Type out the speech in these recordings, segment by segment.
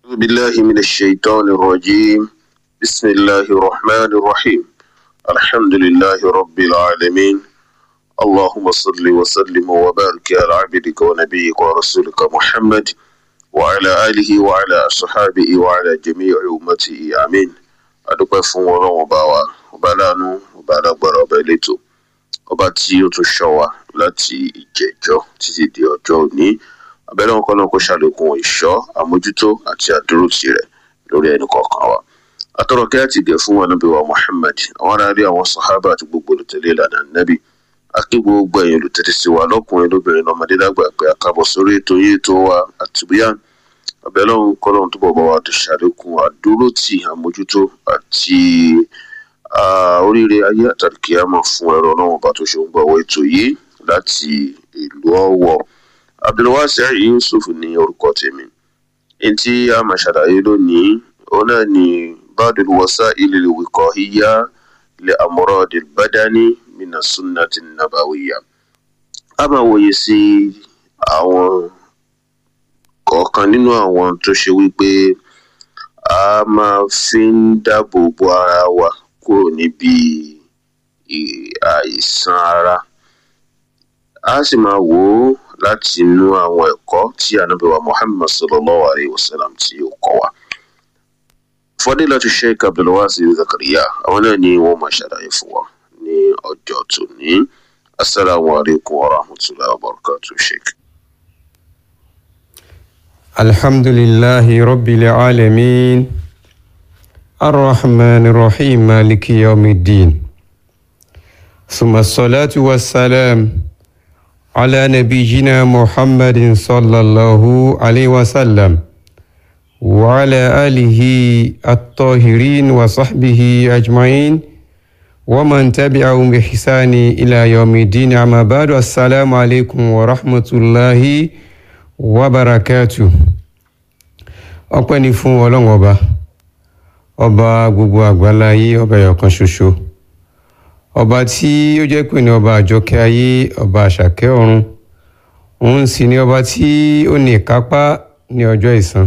أعوذ بالله من الشيطان الرجيم بسم الله الرحمن الرحيم الحمد لله رب العالمين اللهم صل وسلم وبارك على عبدك ونبيك ورسولك محمد وعلى آله وعلى أصحابه وعلى جميع أمته آمين adúpẹ́ fún ọlọ́run ọba wa ọba láàánú ọba alágbára ọba elétò ọba tí ó tún ṣọ́ wa láti ìjẹjọ́ títí di ọjọ́ òní abẹ́lẹ́ wọn kọ́nà kó ṣàlékún ìṣọ́ àmójútó àti àdúrótì rẹ̀ lórí ẹnì kọ̀ọ̀kan wa atọ́rọ̀ kẹ́ àti gẹ̀ fún ànábì wa Muhammad àwọn aráàlú àwọn sàhábà àti gbogbo olùtẹ̀lé ìlànà nábì akí gbogbo ẹ̀yin olùtẹ̀lé sí wa lọ́kùnrin lóbìnrin lọ́mọdé lágbà pé àkàbọ̀ sórí ètò yìí ètò wa àtúbíyàn abẹ́lọ́run kọ́lọ́run túbọ̀ bá wa tó ṣàlékún àdúrótì àmójútó àti oríire ayé àtàkìyàmọ̀ fún ẹ̀rọ ọlọ́run bá tó ṣe ń gbọ́wọ́ ètò yìí láti ìlú Ọ̀wọ̀ abdulwasi yusuf ní orúkọ tèmi èyí tí a máa ṣàlàyé lónìí òun náà ni badul wasa'il al-wiqahiyya li amrad al-badani min as-sunnah an-nabawiyya a máa wòye sí àwọn kọ̀ọ̀kan nínú àwọn tó ṣe wípé a máa fi ń dáàbò bo ara wa kúrò níbi àìsàn ara a sì máa wò ó láti inú àwọn ẹ̀kọ́ tí ànábì wa Muhammad sallallahu alayhi wa sallam tí ó kọ́ wa. Fadilatu Sheikh Abdulwasi Zakariya àwọn náà ni wọ́n máa ṣàlàyé fún wa ní ọjọ́ tòní. Assalamu alaikum wa rahmatullahi wa barakatuh Sheikh. الحمد لله رب العالمين الرحمن الرحيم مالك يوم الدين ثم الصلاة والسلام على نبينا محمد صلى الله عليه وسلم وعلى آله الطاهرين وصحبه أجمعين ومن تبعهم بإحسان إلى يوم الدين أما بعد السلام عليكم ورحمة الله wabarakatu ọpẹ́ ni fún ọlọ́run ọba ọba gbogbo àgbáláyé ọba ẹyọkan ṣoṣo ọba tí ó jẹ́ pé ní ọba àjọkẹ́ ayé ọba àṣàkẹ́ ọ̀run òun sì ni ọba tí ó ní ìkápá ní ọjọ́ ìsan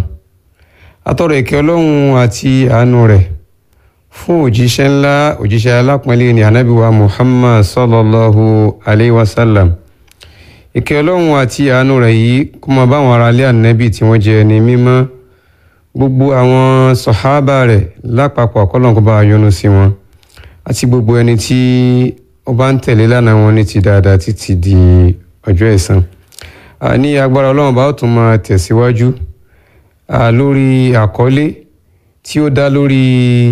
atọrọ ìkẹ́ ọlọ́run àti àánú rẹ̀ fún òjíṣẹ́ ńlá òjíṣẹ́ alápọ̀nlé ní anábìwá muhammad sallallahu alayhi wa sallam ìkẹ́ ọlọ́run àti àánú rẹ̀ yìí kó máa bá àwọn aráalé ànábì tí wọ́n jẹ́ ẹni mímọ́ gbogbo àwọn sọ̀hábà rẹ̀ lápapọ̀ ọ̀kọ́lọ́n kó bá yọ́nú sí wọn àti gbogbo ẹni tí ó bá ń tẹ̀lé lánàá wọn ní ti dáadáa títí di ọjọ́ ẹ̀san ní agbára ọlọ́run bá ó tún máa tẹ̀síwájú lórí àkọlé tí ó dá lórí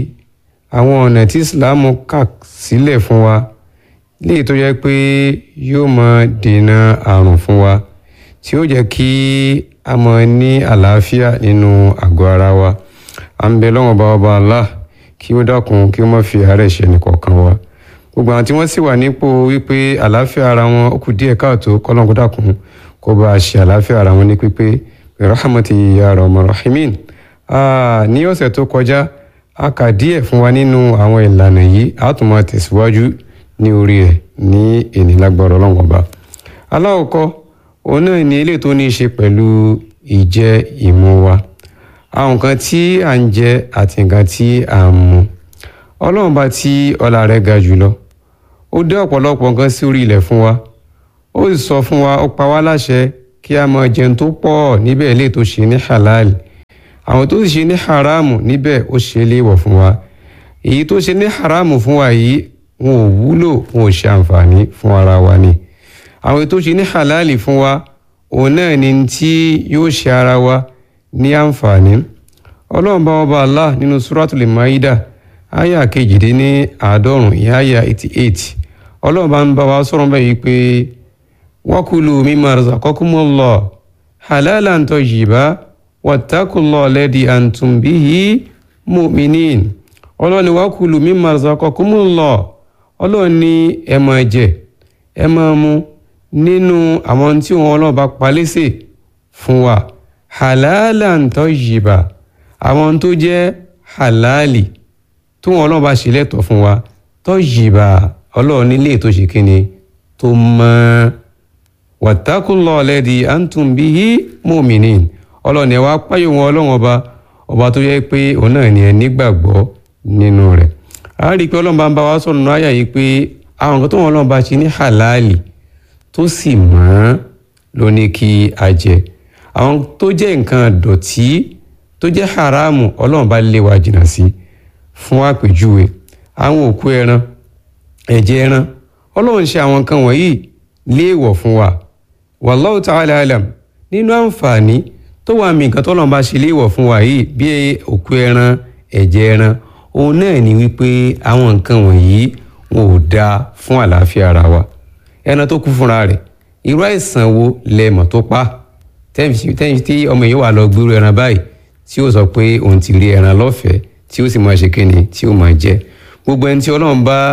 àwọn ọ̀nà tí Islam kà sílẹ̀ fún wa léyìí tó jẹ́ pé yóò máa dènà àrùn fún wa tí ó jẹ́ kí a máa ní àlàáfíà nínú àgọ́ ara wa à ń bẹ lọ́wọ́n bá ọba Allah kí ó dákun kí ó má fi àárẹ̀ ṣe nìkọ̀ọ̀kan wa gbogbo àwọn tí wọ́n sì wà nípò wípé àlàáfíà ara wọn ó kù díẹ̀ káàtó kọ́lọ́n kó dákun kó bá a ṣe àlàáfíà ara wọn ní pípé rahmati ya rahman rahimin ní ọ̀sẹ̀ tó kọjá a kà díẹ̀ fún wa nínú àwọn ìlànà yìí a tún máa tẹ̀síwájú ní orí ẹ̀ ní ènìlágbọ̀rọ̀ ọlọ́run ọba aláwọ̀kọ́ òun náà ní ilé tó ní í ṣe pẹ̀lú ìjẹ ìmu wa àwọn nǹkan tí à ń jẹ àti nǹkan tí à ń mu ọlọ́run bá tí ọlá rẹ̀ ga jùlọ ó dé ọ̀pọ̀lọpọ̀ nǹkan sí orí ilẹ̀ fún wa ó sì sọ fún wa ó pa wá láṣẹ kí a máa jẹun tó pọ̀ níbẹ̀ ilé tó ṣe ní halal àwọn tó sì ṣe ní haramu níbẹ̀ ó ṣe léèwọ̀ fún wa èyí tó ṣe ní haramu fún wa yìí wọn ò wúlò wọn ò ṣe àǹfààní fún ara wa ni àwọn tó ṣe ní halali fún wa òun náà ni tí yóò ṣe ara wa ní àǹfààní ọlọ́run bá ọba Allah nínú suratul maida aya kejìdín ní àádọ́rùn ìyá aya eighty eight ọlọ́run bá ń bá wa sọ̀rọ̀ bẹ́ẹ̀ yìí pé wakulu mimma razaqakumullah halalan tayyiba wattaqullaha alladhi antum bihi mu'minin ọlọ́run ni wakulu mimma razaqakumullah ọlọ́run ní ẹ máa jẹ ẹ máa mu nínú àwọn tí wọn ọlọ́run bá palẹ́sẹ̀ fún wa halalan tayyiba àwọn tó jẹ́ halali tó wọn ọlọ́run bá ṣe lẹ́tọ̀ọ́ fún wa tayyiba ọlọ́run nílé tó ṣe kíni tó mọ́ wattaqullaha alladhi antum bihi mu'minin ọlọ́run ẹ̀ wá páyọ̀ wọn ọlọ́run ọba ọba tó yẹ pé òun náà ni ẹ nígbàgbọ́ nínú rẹ̀ a rí i pé ọlọ́run bá ń bá wa sọ̀rọ̀ náà àyà yìí pé àwọn nǹkan tó wọn ọlọ́run bá ṣe ní halali tó sì mọ́ ló ní kí a jẹ àwọn tó jẹ́ nǹkan dọ̀tí tó jẹ́ haramu ọlọ́run bá lé wa jìnnà sí fún àpèjúwe àwọn òkú ẹran ẹ̀jẹ̀ ẹran ọlọ́run ṣe àwọn nǹkan wọ̀nyí léèwọ̀ fún wa wallahu ta'ala alam nínú àǹfààní tó wà mí nǹkan tọ́lọ́run bá ṣe léèwọ̀ fún wa yìí bí òkú ẹran ẹ̀jẹ̀ ẹran òun náà ni wípé àwọn nǹkan wọ̀nyí wọn ò dáa fún àlàáfíà ara wa ẹran tó kú fúnra rẹ̀ irú àìsàn wo lẹ́mọ̀ tó pa tẹ́yìn tí ọmọ yìí wà lọ gbúrú ẹran báyìí tí ó sọ pé òun ti rí ẹran lọ́fẹ̀ẹ́ tí ó sì máa ṣe kíni tí ó máa jẹ gbogbo ẹni tí ọlọ́run bá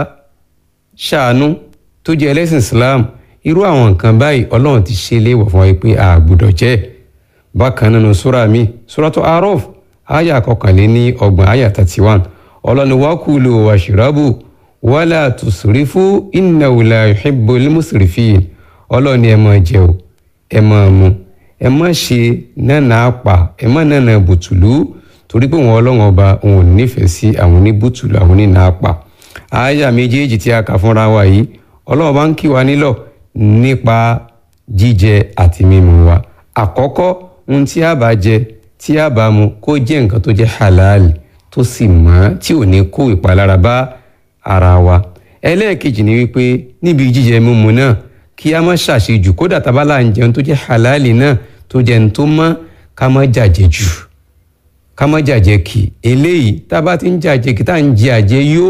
ṣàánú tó jẹ́ ẹlẹ́sìn Islam irú àwọn nǹkan báyìí ọlọ́run ti ṣe léèwọ̀ fún wa pé a gbọ́dọ̀ jẹ bákan nínú súra mi súratu Araf àyà kọkànléní ọgbọ̀n àyà thirty one ọlọ́ni wakulu washrabu wala tusrifu innahu la yuhibbul musrifin ọlọ́ni ẹ máa jẹ o ẹ máa mu ẹ má ṣe nánà àpà ẹ má nánà bùtùlù torí pé wọn ọlọ́run ọba òun ò nífẹ̀ẹ́ sí àwọn oníbùtùlù àwọn onínà àpà àyà méjèèjì tí a kà fúnra wa yìí ọlọ́run bá ń kí wa nílọ̀ nípa jíjẹ àti mímu wa àkọ́kọ́ ohun tí a bá jẹ tí a bá mu kó jẹ́ nǹkan tó jẹ́ halali tó sì mọ́ tí ò ní kó ìpalára bá ara wa ẹlẹ́ẹ̀kejì ni wípé níbi jíjẹ mímu náà kí a má ṣàṣejù kódà tábàlà ń jẹun tó jẹ́ halali náà tó jẹ́ ní tó mọ́ ká má jàjẹ jù ká má jàjẹ kì eléyìí tá a bá ti ń jàjẹ kí tá à ń jẹ àjẹ yó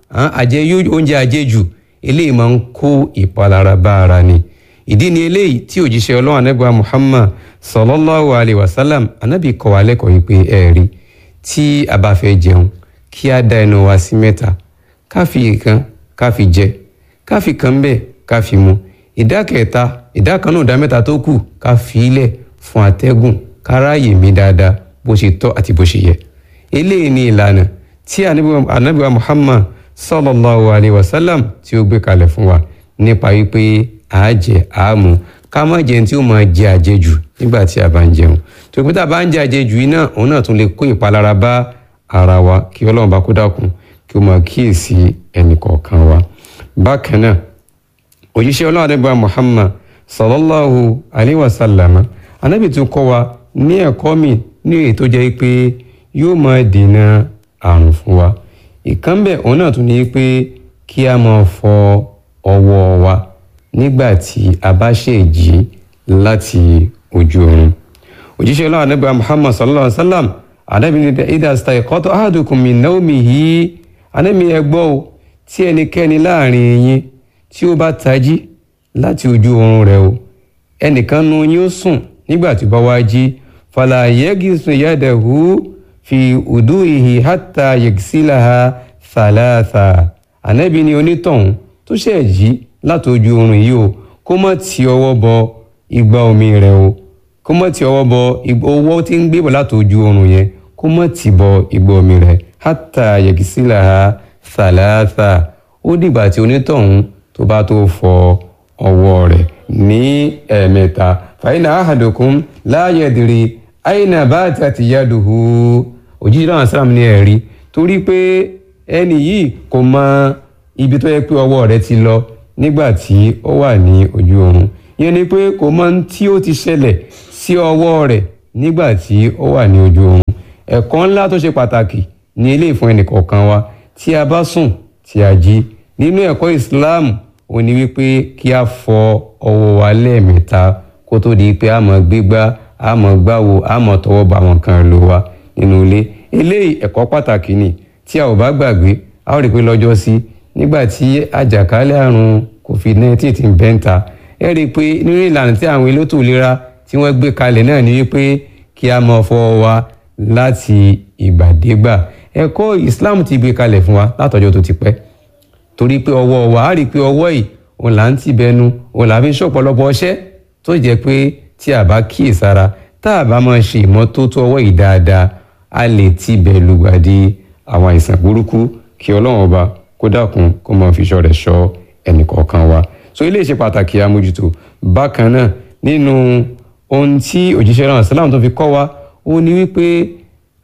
àjẹ yó oúnjẹ àjẹ jù eléyìí máa ń kó ìpalára bá ara ni ìdí ni eléyìí tí òjíṣẹ́ ọlọ́run anábìá Muhammad sallallahu alayhi wa sallam anábì kọ́ wa lẹ́kọ̀ọ́ yìí pé ẹ̀rí tí a bá fẹ́ jẹun kí a dá ẹnu wa sí mẹ́ta ká fi ìkan ká fi jẹ ká fi kan bẹ́ẹ̀ ká fi mu ìdá kẹta ìdá kan náà ìdá mẹ́ta tó kù ká fi ilẹ̀ fún atẹ́gùn ká ráàyè mí dáadáa bó ṣe tọ́ àti bó ṣe yẹ eléyìí ni ìlànà tí ànábì wa Muhammad sallallahu alayhi wa sallam tí ó gbé kalẹ̀ fún wa nípa wípé àájẹ àámu ká má jẹun tí ó máa jẹ àjẹjù nígbà tí a bá ń jẹun tó pé tá a bá ń jẹ àjẹjù yìí náà òun náà tún lè kó ìpalára bá ara wa kí ọlọ́run bá kó dákun kí ó máa kíyèsí ẹnì kọ̀ọ̀kan wa bákan náà òjíṣẹ́ ọlọ́run adébá Muhammad sallallahu alayhi wa sallam anábì tún kọ́ wa ní ẹ̀kọ́ mi ní èyí tó jẹ́ pé yóò máa dènà àrùn fún wa ìkànnbẹ̀ òun náà tún ní pé kí a máa fọ ọwọ́ wa nígbà tí a bá ṣe jí láti ojú oorun òjíṣẹ́ ọlọ́run anábì Muhammad sallallahu alayhi wa sallam anábì ní idha istayqata ahadukum min nawmihi anábì ẹgbọ́ o tí ẹnikẹ́ni láàrin yín tí ó bá tají láti ojú oorun rẹ̀ o ẹnìkan nu yín ó sùn nígbà tí ó bá wá jí fala yagisu yadahu fi uduihi hatta yagsilaha thalatha ànábì ni onítọ̀hún tó ṣẹ̀ jí láti ojú oorun yìí o kó má ti ọwọ́ bọ igbá omi rẹ̀ o kó má ti ọwọ́ bọ owó tí ń gbé bọ̀ láti ojú oorun yẹn kó má ti bọ igbá omi rẹ̀ hatta yagsilaha thalatha ó dìgbà tí onítọ̀hún tó bá tó fọ ọwọ́ rẹ̀ ní ẹ̀ẹ̀mẹ́ta fàyínà ahadukum la yadri àyìnà batat yaduhu òjijì náà sàrám ní ẹ̀rí torí pé ẹni yìí kò mọ ibi tó yẹ pé ọwọ́ rẹ̀ ti lọ nígbà tí ó wà ní ojú oorun yẹn ni pé kò mọ tí ó ti ṣẹlẹ̀ sí ọwọ́ rẹ̀ nígbà tí ó wà ní ojú oorun ẹ̀kọ́ ńlá tó ṣe pàtàkì ní ilé ìfún ẹnìkọ̀ọ̀kan wa tí a bá sùn tí a jí nínú ẹ̀kọ́ Islam ó ní wípé kí a fọ ọwọ́ wa lẹ́ẹ̀mẹ́ta kó tó di pé a máa gbégbá a máa gbáwo a máa tọwọ́ bá àwọn kan lò wá nínú ilé eléyìí ẹ̀kọ́ pàtàkì ni tí a ò bá gbàgbé a ó rí i pé lọ́jọ́ sí nígbà tí àjàkálẹ̀ àrùn covid-19 ti ń bẹ́ńta ẹ rí i pé nínú ìlànà tí àwọn elétò ìlera tí wọ́n gbé kalẹ̀ náà ni wípé kí a máa fọwọ́ wa láti ìgbàdégbà ẹ̀kọ́ Islam ti gbé kalẹ̀ fún wa látọjọ́ tó ti pẹ́ torí pé ọwọ́ wa á rí i pé ọwọ́ yìí òun là ń tì bẹnu òun là ń fi ṣọ̀pọ̀lọpọ̀ ọṣẹ́ tó jẹ́ pé tí a bá kíyèsára tá a bá máa ṣe ìmọ́tótó ọwọ́ yìí dáadáa a lè ti bẹ̀ lùgbàdì àwọn àìsàn burúkú kí ọlọ́run ọba kó dákun kó máa fi ṣọ́ rẹ̀ ṣọ́ ẹnìkọ̀ọ̀kan wa so ilé ìṣe pàtàkì àmójútó bákan náà nínú ohun tí òjíṣẹ́ náà sálàmù tó fi kọ́ wa ó ní wípé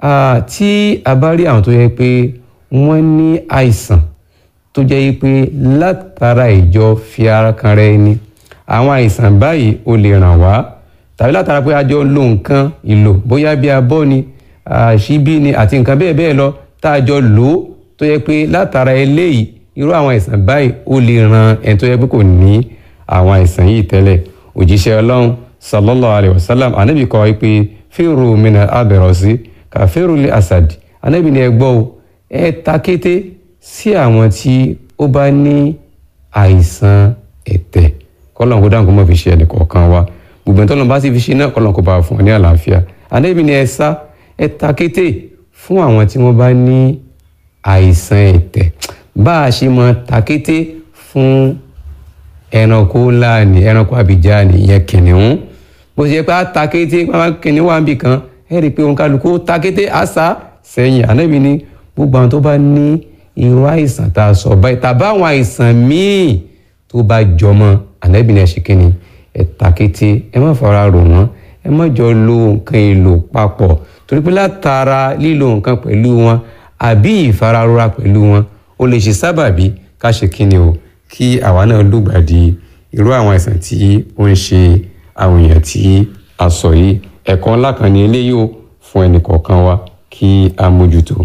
tí a bá rí àwọn tó yẹ pé wọ́n ní àìsàn tó jẹ́ pé látara ìjọ fi ara kan rẹ ni àwọn àìsàn báyìí ó lè ràn wá tàbí látara pé a jọ lo nǹkan ìlò bóyá bí abọ́ ni ṣíbí ni àti nǹkan bẹ́ẹ̀ bẹ́ẹ̀ lọ tá a jọ lò ó tó yẹ pé látara eléyìí irú àwọn àìsàn báyìí ó lè ran ẹni tó yẹ pé kò ní àwọn àìsàn yìí tẹ́lẹ̀ òjíṣẹ́ ọlọ́run sallallahu alayhi wa sallam anabi kọ́ pé fèrò mina abẹ̀rọ̀sí kà fèrò lé asad anabi ni ẹ gbọ́ o ẹ ta kété sí àwọn tí ó bá ní àìsàn ẹ̀tẹ̀ kọ́lọ́n kó dáhùn kó má fi ṣe ẹnì kọ̀ọ̀kan wa gbogbo ẹni tọ́lọ́n bá sì fi ṣe náà kọ́lọ́n kó bá fún ọ ní àlàáfíà anabi ni ẹ sá ẹ ta kété fún àwọn tí wọ́n bá ní àìsàn ẹ̀tẹ̀ bá a ṣe máa ta kété fún ẹranko ńlá ni ẹranko àbíjá ni ìyẹn kìnìún bó ṣe yẹ pé a ta kété pàmò kìnìún wà níbì kan ẹ rí i pé òun kálukú ta kété àṣà sẹ́yìn ànábì ni gbogbo àwọn tó bá ní irú àìsàn tá a sọ báyìí tàbí àwọn àìsàn míì tó bá jọmọ ànábì ni ẹ ṣe kíni ẹ ta kété ẹ má fara rò wọ́n ẹ má jọ lo nǹkan èlò papọ̀ torí pé látara lílo nǹkan pẹ̀lú wọn àbí ìfararora pẹ̀lú wọn ó lè ṣe sábàbí ká ṣe kíni o kí àwa náà lùgbàdì irú àwọn àìsàn tí ó ń ṣe àwọn èèyàn tí a sọ yìí ẹ̀kọ́ ńlá kan ní eléyìí ó fún ẹnìkọ̀ọ̀kan wa kí a mójútó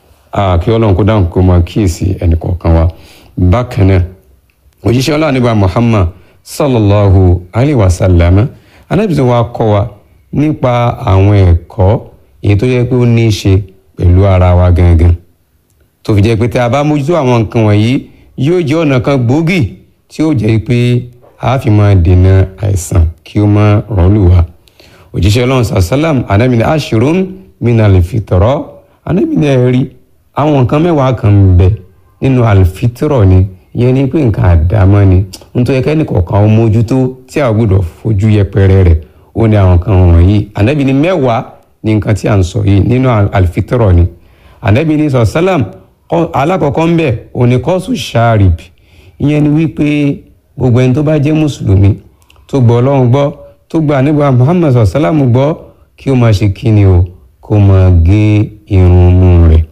kí ọlọ́run kó dáhùn kó máa kíyèsí ẹnìkọ̀ọ̀kan wa bákan náà òjíṣẹ́ ọlọ́run nígbà Muhammad sallallahu alayhi wa sallam anábìsọ wa kọ́ wa nípa àwọn ẹ̀kọ́ èyí tó yẹ pé ó ní í ṣe pẹ̀lú ara wa gangan tó fi jẹ́ pé tí a bá mójútó àwọn nǹkan wọ̀nyí yóò jẹ́ ọ̀nà kan gbòógì tí ó jẹ́ pé a fi máa dènà àìsàn kí ó máa rọ́ọ̀lù wa òjíṣẹ́ ọlọ́run sàlám anábìnrin ashirun min alfitrọ anábìnrin ẹ̀rí àwọn nǹkan mẹ́wàá kan ń bẹ nínú alfitrọ ni ìyẹn ni pé nǹkan àdámọ́ ni nítorí kẹ́ni kọ̀ọ̀kan ó mójútó tí a gbọ́dọ̀ fojú yẹpẹrẹ rẹ̀ ó ní àwọn kan wọ̀nyí anábìnrin mẹ́wàá ní nǹkan tí a ń sọ yìí nínú alfitrọ ni anábìnrin sàlám alákọ̀ọ́kọ́ ń bẹ̀ oníkọ́sù sharib ìyẹn ni wípé gbogbo ẹni tó bá jẹ́ mùsùlùmí tó gbọ́ ọlọ́run gbọ́ tó gba nígbà muhammad sàlámù gbọ́ kí ó máa ṣe kíni o kó máa gé irun mú rẹ̀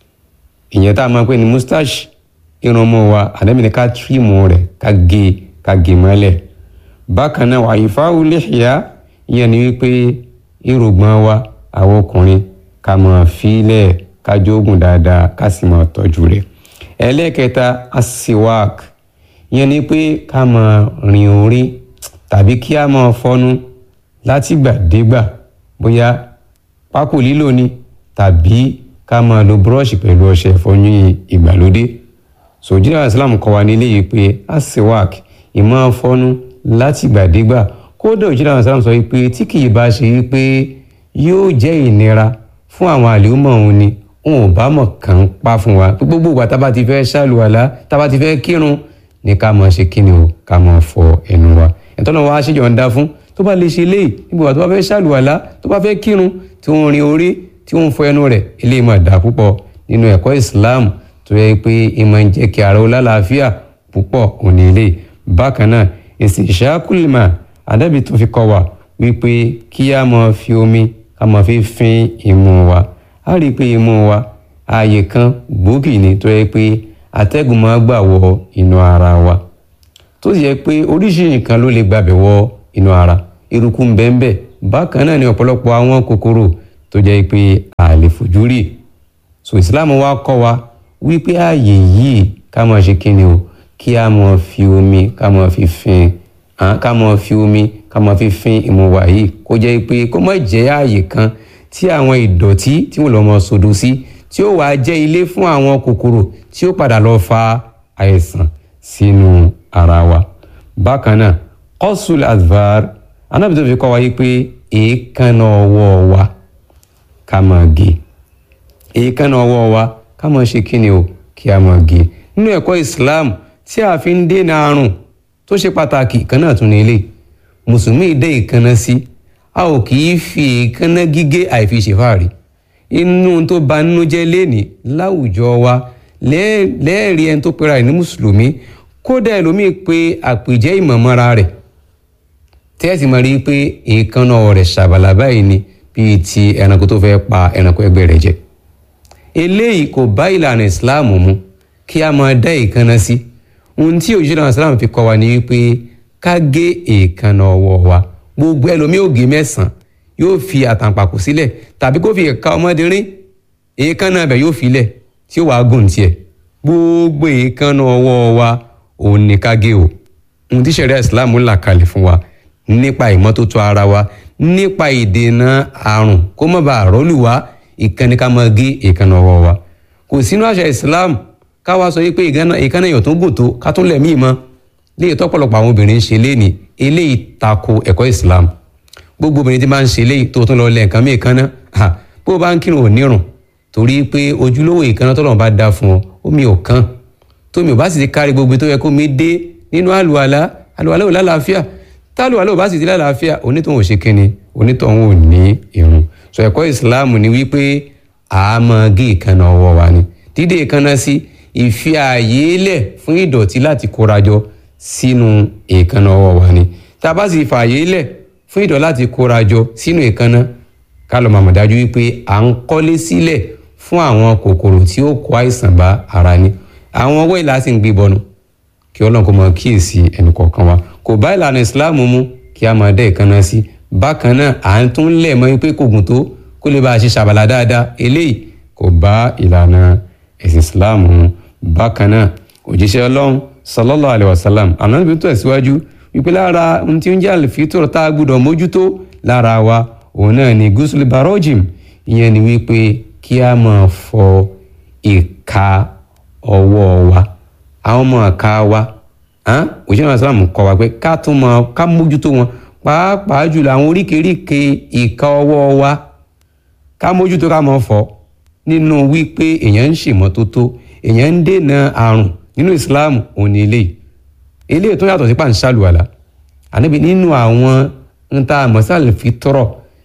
ìyẹn tá a máa pè ní mustache irun mú wa àdẹ́bí ni ká tírìmù rẹ̀ ká gé ká gé mọ́lẹ̀ bákan náà wàyí fáwọn lẹ́hìá ìyẹn ni wípé irùngbọ̀n wa àwọn ọkùnrin ká máa fílẹ̀ ká jógun dáadáa ká sì máa tọ́jú rẹ̀ ẹlẹ́kẹta asiwak ìyẹn ni pé ká máa rin orí tàbí kí a máa fọnu látìgbàdégbà bóyá pákó lílò ni tàbí ká máa lo búrọ́ọ̀ṣì pẹ̀lú ọṣẹ ìfọyín ìgbàlódé sòjìlá islam kọ́ wa nílé yìí pé asiwak ìmáa fọnu látìgbàdégbà kódà òjìlá islam sọ pé tí kì í bá ṣe wípé yóò jẹ́ ìnira fún àwọn àlèhùnmọ̀ òun ni òun ò bá mọ̀ kàn ń pa fún wa gbogbo ìgbà tá a bá ti fẹ́ ṣàlùwàlá tá a bá ti fẹ́ kírun ní ká máa ṣe kíni o ká máa fọ ẹnu wa ìtọ́nà wa ṣèjọ ń dá fún tó bá lè ṣe léyìí nígbà wà tó bá fẹ́ ṣàlùwàlá tó bá fẹ́ kírun tí wọ́n rin orí tí wọ́n fọ ẹnu rẹ̀ eléyìí máa dà púpọ̀ nínú ẹ̀kọ́ Islam tó yẹ pé ìmọ̀ ń jẹ́ kí ara ó lálàáfíà púpọ̀ òní ilé bákan náà èsì ìṣàkùlìmọ̀ àdábì tó fi kọ́ wa wípé kí a máa fi omi ká máa fi fín imú wa a rí i pé imú wa ààyè kan gbòógì ni tó yẹ pé atẹ́gùn máa gbà wọ inú ara wa tó sì yẹ pé oríṣiríṣi nǹkan ló lè gbàbẹ̀ wọ inú ara eruku ń bẹ́ẹ̀ bẹ́ẹ̀ bákan náà ni ọ̀pọ̀lọpọ̀ àwọn kòkòrò tó jẹ́ pé a lè fojú rí so Islam wa kọ́ wa wípé ààyè yìí ká máa ṣe kíni o kí a máa fi omi ká máa fi fin ká máa fi omi ká máa fi fin imú wa yìí kó jẹ́ pé kó má jẹ́ ààyè kan tí àwọn ìdọ̀tí tí wọ́n lọ́ mọ sodo sí tí ó wàá jẹ́ ilé fún àwọn kòkòrò tí ó padà lọ fa àìsàn sínú ara wa. bákan náà kọ́sùl advar anábì tó fi kọ́ wa yí pé èékánná ọwọ́ wa ká máa gé èékánná ọwọ́ wa ká máa ṣe kíni o kí a máa gé nínú ẹ̀kọ́ Islam tí a fi ń dènà àrùn tó ṣe pàtàkì kan náà tún ní ilé mùsùlùmí dé ìkànnà sí a ò kì í fi èékánná gígé àìfi ṣèfáàrí inú tó bà nínú jẹ́ lénìí láwùjọ wa lẹ́ẹ̀rí ẹni tó pera ẹ̀ ní mùsùlùmí kódà ẹlòmíì pé àpèjẹ́ ìmọ̀mọ́ra rẹ̀ tẹ́ẹ̀sì máa rí i pé èékánná rẹ̀ ṣàbàlà báyìí ni bí bíi ti ẹranko tó fẹ́ pa ẹranko ẹgbẹ́ rẹ̀ jẹ eléyìí kò bá ìlànà ìsìláàmù mu kí a máa dá èékánná sí ohun tí òjíṣẹ́ náà ìsìláàmù fi kọ́ wa ni wípé ká gé èékánná ọwọ́ wa gbogbo ẹlòmíì ò gé mẹ́sàn-án yóò fi àtàǹpàkò sílẹ̀ tàbí kó fi ẹ̀ka ọmọdé rín èékánná ibẹ̀ yóò filẹ̀ tí ó wàá gùn tiẹ̀ gbogbo èékánná ọwọ́ wa òun ni ká gé o ohun tí sẹ̀ríà ìsìláàmù là kalẹ̀ fún wa nípa ìmọ́tótó ara wa nípa ìdènà àrùn kó má bàa rọ́lù wá ìkànnì ká máa gé èékánná ọwọ́ wa kò sínú àṣà ìsìláàmù ká wá sọ wípé èékánná èèyàn tó gùn tó ká tún lẹ̀mí mọ́ léyìí tọ́pọ̀lọpọ̀ àwọn obìnrin ń ṣe léèní eléyìí tako ẹ̀kọ́ ìsìláàmù gbogbo obìnrin tí máa ń ṣe léyìí tó tún lọ lẹ̀ nǹkan mí èékánná bó o bá ń kírun ò nírun torí pé ojúlówó èékánná tọ́lọ́run bá dá fún ọ omi ò kán tómi ò bá sì ti kárí gbogbo tó yẹ kó mi dé nínú àlùwàlá àlùwàlá ò lálàáfíà tálùwàlá ò bá sì ti lálàáfíà onítọ̀hún ò ṣe kíni onítọ̀hún ò ní irun sọ ẹ̀kọ́ ìsìláàmù ni wípé a máa gé ìkànnà ọwọ́ wa ni dídé ìkànnà sí ìfi ààyè lẹ̀ fún ìdọ̀tí láti kórajọ sínú ìkànnà ọwọ́ wa ni tá a bá sì fààyè lẹ̀ fún ìdọ̀tí láti kórajọ sínú ìkànnà ká lọ màmá dájú wípé à ń kọ́lé sílẹ̀ fún àwọn kòkòrò tí ó kó àìsàn bá ara ni àwọn ọwọ́ ìlà sì ń gbé bọnu kí ọlọ́run kó máa kíyèsí ẹnì kọ̀ọ̀kan wa kò bá ìlànà ìsìláàmù mu kí a máa dẹ́ ìkànnà sí bákan náà à ń tún lẹ̀ mọ́ pé kò gùn tó kó lè bá a ṣe ṣàbàlà dáadáa eléyìí kò bá ìlànà ẹ̀sìn ìsìláàmù mu bákan náà òjíṣẹ́ ọlọ́run sallallahu alaihi wasallam ànábì tó tẹ̀síwájú wípé lára ohun tí ó ń jẹ́ àlùfítọ̀ tá a gbọ́dọ̀ mójútó lára wa òun náà ni gúúsùlù barojim ìyẹn ni wípé kí a máa fọ ìka ọwọ́ wa àwọn ọmọ ọ̀ka wa òṣìṣẹ́ náà sàlámù kọ́ wa pé ká tún mọ ká mójútó wọn pàápàá jùlọ àwọn oríkèéríkèé ìka ọwọ́ wa ká mójútó ká mọ̀ fọ́ nínú wípé èèyàn ń ṣèmọ́tótó èèyàn ń dènà àrùn nínú ìsìláàmù òní eléyìí eléyìí tó yàtọ̀ sí pàǹṣálùwàlà àníbi nínú àwọn ń ta àmọ́sálì fi tọrọ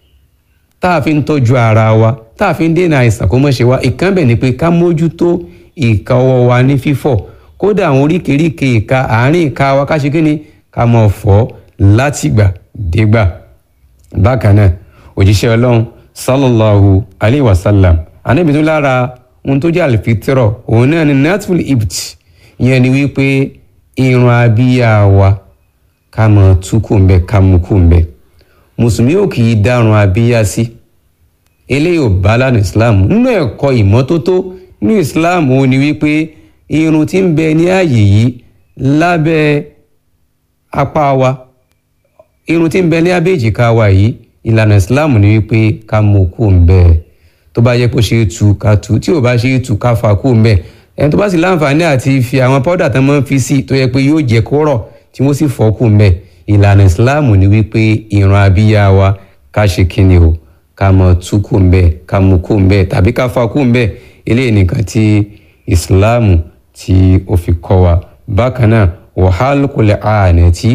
tá a fi ń tọ́jú ara wa tá a fi ń dènà àìsàn kó mọ̀ ṣe wa ìkànnbẹ̀ ni pé ká mójútó ìka ọwọ́ wa ní fífọ̀ kódà àwọn oríkèéríkèé ìka àárín ìka wa ká ṣe kí ni ká mọ̀ fọ̀ látìgbà dégbà bákan náà òjíṣẹ́ ọlọ́run sallallahu alayhi wa sallam anábì tó lára ohun tó jẹ́ àlùfítírọ̀ òun náà ni natful ibt ìyẹn ni wípé irun abíyá wa ká mọ̀ tú kù ń bẹ ká mú kù ń bẹ mùsùlùmí ò kì í dárun abíyá sí eléyìí ò bá lánàá islam nínú ẹ̀kọ́ ìmọ́tótó nínú islam ó ní wípé irun tí ń bẹ ní ààyè yìí lábẹ́ apá wa irun tí ń bẹ ní abẹ́ èjìká wa yìí ìlànà islam ní wípé ká mú kú ń bẹ tó bá yẹ kó ṣe é tu ká tu tí ò bá ṣe é tu ká fà kú ń bẹ ẹni tó bá sì láǹfààní àti fi àwọn pọ́dà tán máa ń fi sí tó yẹ pé yóò jẹ́ kó rọ̀ tí wọ́n sì fọ́ kú ń bẹ ìlànà islam ní wípé irun abíyá wa ká ṣe kíni o ká mọ tú kú ń bẹ ká mú kú ń bẹ tàbí ká fà kú ń bẹ eléyìí nìkan tí islam tí ó fi kọ́ wa bákan náà wàhálà kò lè àánẹ́tì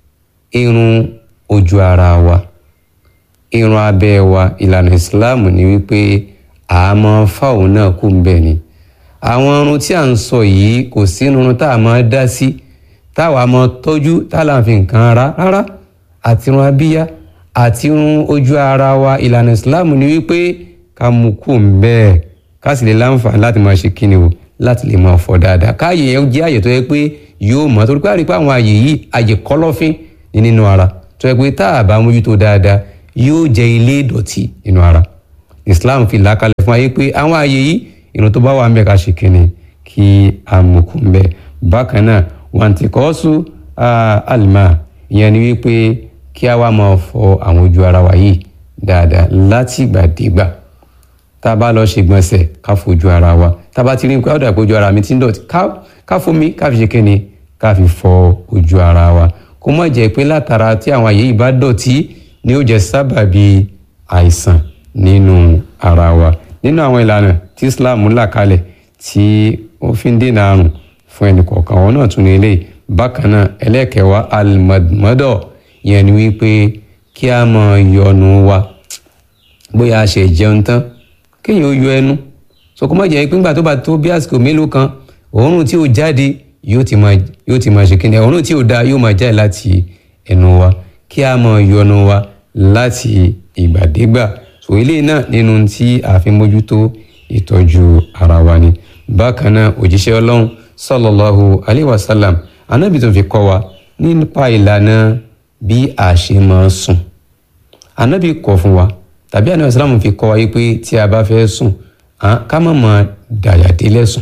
irun ojú ara wa irun abẹ́ wa ìlànà islam ni wípé àmọ́ fáwọn náà kù ń bẹ̀ ni àwọn irun tí à ń sọ yìí kò sí irun tá a máa dá sí táwa máa tọ́jú táwa fi nǹkan ara rárá àti irun abíyá àti irun ojú ara wa ìlànà islam ni wípé ká mú kù ń bẹ́ẹ̀ ká sì lè láǹfààní láti máa ṣe kíni o láti lè máa fọ dáadáa káàyè yẹn jẹ́ àyè tó yẹ pé yóò mọ́ torí pé àrípé àwọn àyè yìí àyè kọ́lọ́fín ní nínú ara tó yẹ pé tá a bá mójútó dáadáa yóò jẹ́ ilé ìdọ̀tí nínú ara Islam fi làákàlẹ̀ fún ayé pé àwọn àyè yìí irun tó bá wà ń bẹ ká ṣe kíni kí a mú kú ń bẹ bákan náà wọn ti kọ́ sùn àlùmá ìyẹn ni wípé kí a wá máa fọ àwọn ojú ara wa yìí dáadáa látìgbàdégbà tá a bá lọ ṣègbọ̀nsẹ̀ ká fojú ara wa tá a bá ti rí nǹkan ọ̀dà ìpojú ara mi ti ń dọ̀tí ká fomi ká fi ṣe kíni ká fi fọ ojú ara wa kó má jẹ́ pé látara tí àwọn àyè yìí bá dọ̀tí ni ó jẹ́ sábàbí àìsàn nínú ara wa nínú àwọn ìlànà tí Islam là kalẹ̀ tí ó fi ń dènà àrùn fún ẹnì kọ̀ọ̀kan wọn náà tún ní eléyìí bákan náà ẹlẹ́kẹ̀wá alimadumọ́dọ̀ yẹn ni wípé kí a máa yọnu wa bóyá a ṣe jẹun tán kéèyàn ó yọ ẹnu so kó má jẹ́ pé nígbà tó bá tó bí àsìkò mélòó kan òórùn tí ó jáde yóò ti máa yóò ti máa ṣe kíni òórùn tí ó da yóò máa jáde láti ẹnu wa kí a máa yọnu wa láti ìgbàdégbà so eléyìí náà nínú tí a fi mójútó ìtọ́jú ara wa ni bákan náà òjíṣẹ́ ọlọ́run sallallahu alayhi wa sallam anábì tó fi kọ́ wa nípa ìlànà bí a ṣe máa sùn anábì kọ̀ fún wa tàbí anábì sàlámù fi kọ́ wa yìí pé tí a bá fẹ́ sùn ká má máa dàyàdélẹ̀ sùn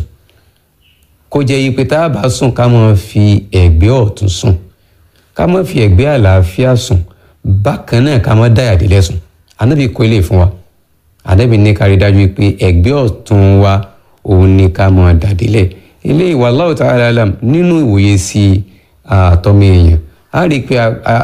kó jẹ́ yìí pé tá a bá sùn ká máa fi ẹ̀gbẹ́ ọ̀tún sùn ká má fi ẹ̀gbẹ́ àlàáfíà sùn bákan náà ká má dàyàdélẹ̀ sùn anábì kọ́ ilé fún wa anábì ní kárí dájú pé ẹ̀gbẹ́ ọ̀tún wa òun ni ká máa dàdélẹ̀ eléyìí wallahu ta'ala alam nínú ìwòye sí àtọ́mọ èèyàn a rí i pé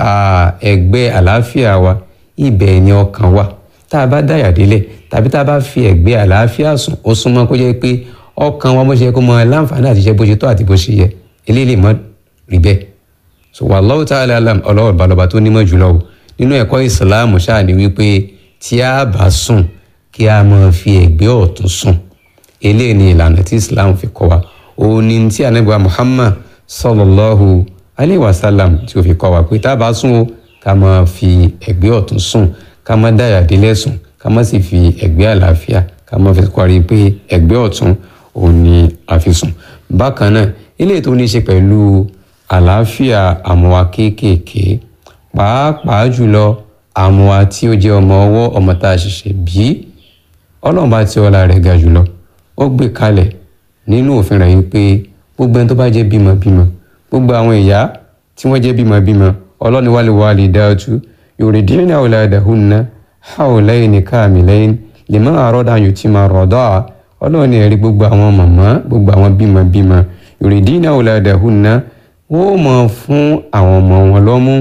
ẹ̀gbẹ́ àlàáfíà wa ibẹ̀ ni ọkàn wa tá a bá dàyàdélẹ̀ tàbí tá a bá fi ẹ̀gbẹ́ àlàáfíà sùn ó súnmọ́ kó jẹ́ pé ọkàn wa bó ṣe kó mọ láǹfààní àti iṣẹ́ bó ṣe tó àti bó ṣe yẹ eléyìí lè mọ́ rí bẹ́ẹ̀ so wallahu ta'ala alam ọlọ́wọ́ balọ̀bà tó nímọ̀ jùlọ o nínú ẹ̀kọ́ ìsìláàmù ṣáà ni wípé tí a bá sùn kí a máa fi ẹ̀gbẹ́ ọ̀tún sùn eléyìí ni ìlànà tí islam fi kọ́ wa òun ni tí anabiwa muhammad sallallahu alayhi wa sallam tí ó fi kọ́ wa pé tá a bá sùn o ká máa fi ẹ̀gbẹ́ ọ̀tún sùn ká má dáyà délẹ̀ sùn ká má sì fi ẹ̀gbẹ́ àlàáfíà ká má fi kọ́rí pé ẹ̀gbẹ́ ọ̀tún òun ni a fi sùn bákan náà eléyìí tó ní í ṣe pẹ̀lú àlàáfíà àmọ́wa kéékèèké pàápàá jùlọ àmọ́wa tí ó jẹ́ ọmọ ọwọ́ ọmọ tá a ṣẹ̀ṣẹ̀ bí ọlọ́run bá tí ọlá rẹ̀ ga jùlọ ó gbé kalẹ̀ nínú òfin rẹ̀ yìí pé gbogbo ẹni tó bá jẹ́ bímọbímọ gbogbo àwọn ìyá tí wọ́n jẹ́ bímọbímọ ọlọ́ni wálé wálé dáàtú yuridina auladahunna hawlayni kamilayn liman arada an yutima radaa ọlọ́ni ẹ̀rí gbogbo àwọn màmá gbogbo àwọn bímọbímọ yuridina auladahunna wọ́n mọ̀ fún àwọn ọmọ wọn lọ́mú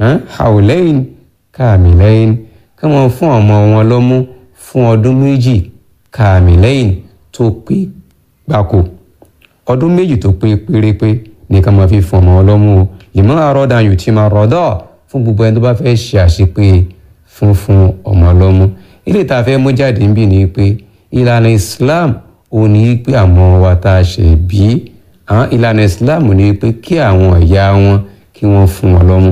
hawlayni kamilayn kí wọ́n fún ọmọ wọn lọ́mú fún ọdún méjì kamilayn tó pé gbáko ọdún méjì tó pé pérépé nìkan máa fi fún ọmọ ọlọ́mú o liman arada an yutima radaa fún gbogbo ẹni tó bá fẹ́ ṣe àṣepé fún fún ọmọ ọlọ́mú ilé tá a fẹ́ mú jáde níbí ni pé ìlànà Islam ò ní pé àwọn wa tá a ṣe bí àwọn ìlànà Islam ní pé kí àwọn ìyá wọn kí wọ́n fún wọn lọ́mú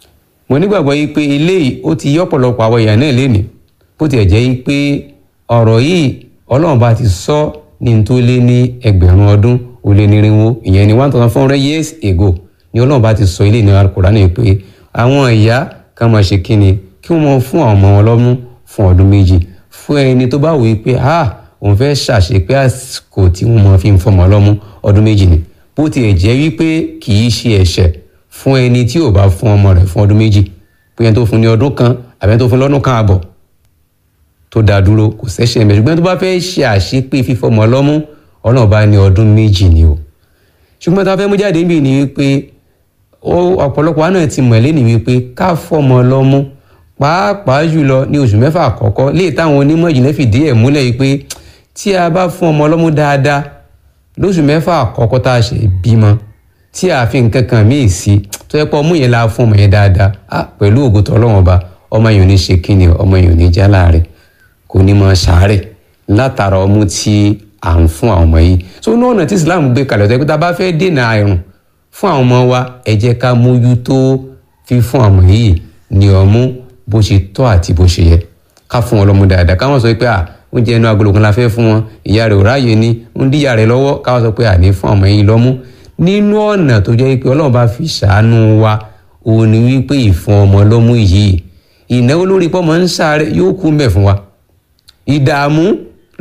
mo nígbàgbọ́ yìí pé eléyìí ó ti yí ọ̀pọ̀lọpọ̀ àwọn ìyá náà lénìí bó tiẹ̀ jẹ́ yìí pé ọ̀rọ̀ yìí Ọlọ́run bá ti sọ ní tó lé ní ẹgbẹ̀rún ọdún ó lé nírinwó ìyẹn ní one thousand four hundred years ago ni Ọlọ́run bá ti sọ ilé ní Al-Qur'ani pé àwọn ìyá kan máa ṣe kíni kí wọ́n fún àwọn ọmọ wọn lọ́mú fún ọdún méjì fún ẹni tó bá wòye pé ah òun fẹ́ ṣàṣepé àsìkò tí wọ́n máa fi ń fọmọ lọ́mú ọdún méjì ni bó tiẹ̀ jẹ́ wípé kì í ṣe ẹ̀ṣẹ̀ fún ẹni tí ò bá fún ọmọ rẹ̀ fún ọdún méjì pé ẹni tó fún ní ọdún kan àbí ẹni tó fún lọ́dún kan àbọ̀ tó dá dúró kò ṣẹ̀ṣẹ̀ mẹ́ ṣùgbọ́n tó bá fẹ́ ṣe àṣepé fífọmọ lọ́mú Ọlọ́run bá ní ọdún méjì ni o ṣùgbọ́n tá a fẹ́ mú jáde níbí ni wípé ọ̀pọ̀lọpọ̀ wa náà ti mọ̀ lẹ́nu wípé ká fọmọ lọ́mú pàápàá jùlọ ní oṣù mẹ́fà àkọ́kọ́ léè táwọn onímọ̀ ìjìnlẹ̀ fìdí ẹ̀ múlẹ̀ yìí pé tí a bá fún ọmọ ọlọ́mú dáadáa lóṣù mẹ́fà àkọ́kọ́ tá a ṣe bímọ tí a fi nǹkan kan míì sí tó yẹ pé ọmú yẹn la fún ọmọ yẹn dáadáa á pẹ̀lú ògùtọ̀ ọlọ́wọ́n ọba ọmọ yẹn ò ní ṣe kíni ọmọ yẹn ò ní já láàrẹ̀ kò ní máa ṣàárẹ̀ látara ọmú tí à ń fún àwọn ọmọ yìí so ní ọ̀nà tí Islam gbé kalẹ̀ tó yẹ pé tá a bá fẹ́ dènà àìrùn fún àwọn ọmọ wa ẹ jẹ́ ká mójútó fífún àwọn yìí ní ọmú bó ṣe tọ́ àti bó ṣe yẹ ká fún wọn lọ́mú dáadáa káwọn sọ pé à oúnjẹ inú agolo kan la fẹ́ fún wọn ìyá rẹ̀ ò ráàyè ni ń díyà rẹ̀ lọ́wọ́ káwọn sọ pé àní fún ọmọ yìí lọ́mú nínú ọ̀nà tó jẹ́ pé ọlọ́run bá fi ṣàánú wa òun ni wípé ìfún ọmọ lọ́mú yìí ìnáwó lórí pọ́mọ ń sáré yóò kú mbẹ̀ fún wa ìdààmú